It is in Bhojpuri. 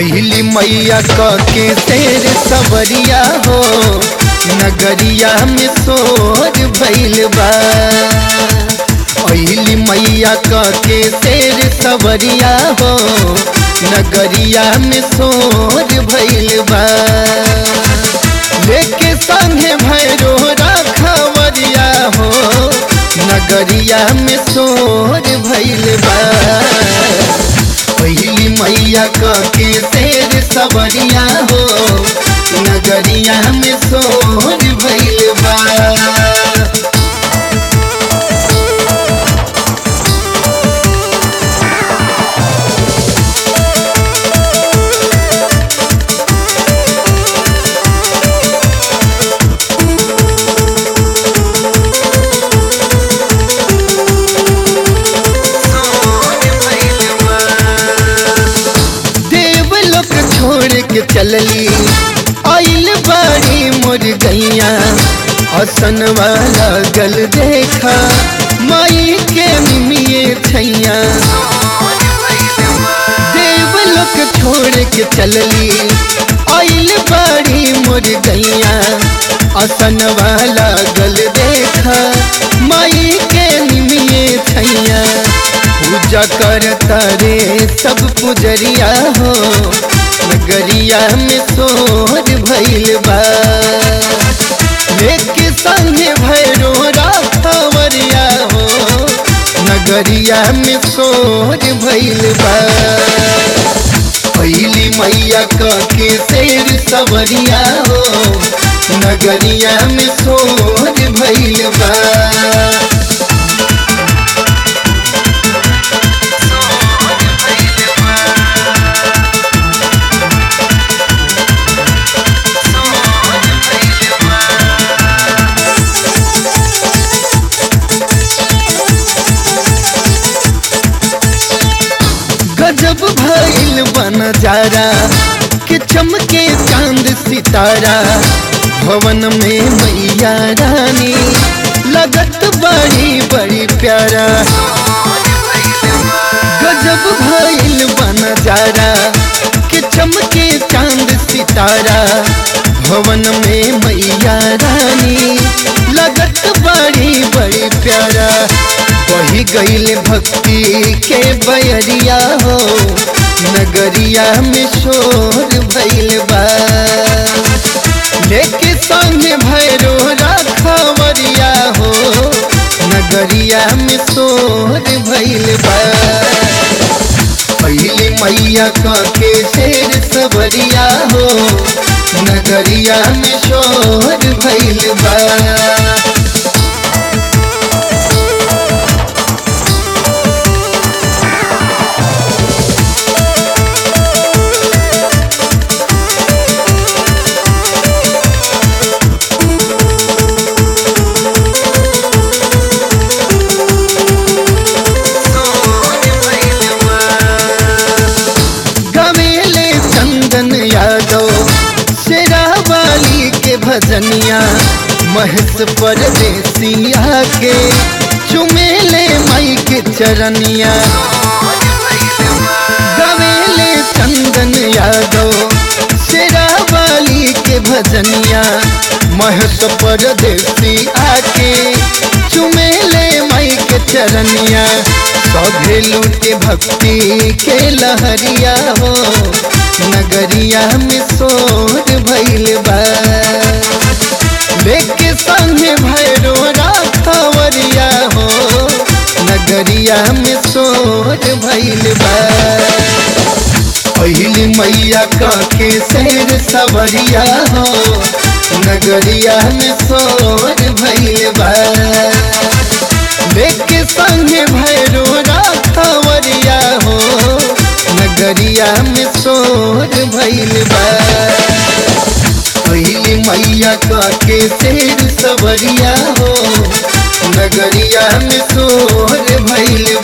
पहली मैया क के शेर सवरिया हो नगरिया में शोर भइल बा पहली मैया क के शेर सवरिया हो नगरिया में शोर भइल बा लेके संगे भैरो रखवरिया हो नगरिया में शोर भइल बा पहली मैया क के शेर सवरिया हो नगरिया में शोर भइल बा देवलोक छोड़ के चलली आइल बाड़ी मोर गैया असन वाला गल देखा माई के मिमिए छैया देवलोक छोड़ के चलली आइल बाड़ी मोर गैया असन वाला गल देखा माई के निमिए छैया पूजा करता रे सब पुजरिया हो नगरिया में शोर भइल बा लेके संगे भैरो राखवरिया हो नगरिया में शोर भइल बा पहली मैया क के शेर सवरिया हो नगरिया में शोर भइल बा गजब भइल बन जारा कि चमके चांद सितारा भवन में मैया रानी लगत बड़ी बड़ी प्यारा गजब भइल बन जारा कि चमके चांद सितारा भवन में मैया रानी लगत बड़ी बड़ी प्यारा वही गईल भक्ति के बयरिया हो नगरिया में शोर भइल बा लेके संगे भैरो राखवरिया हो नगरिया में शोर भइल बा पहली मैया क के शेर सवरिया हो नगरिया में शोर भइल बा गवेले चंदन यादव शेरावाली के भजनिया महस परदेसिया के चुमेले माई के चरनिया गवेले चंदन यादव शेरावाली के भजनिया महस परदेसी आके चुमेले माई के चरनिया सभे लूटे भक्ति के लहरिया हो नगरिया में शोर भइल बा लेके संगे भैरो राखवरिया हो नगरिया में शोर भइल बा पहली मैया क के शेर सवरिया हो नगरिया में शोर भइल बा लेके संगे भैरो राखवरिया हो नगरिया में शोर भइल बा पहली मैया क के शेर सवरिया हो नगरिया में शोर भइल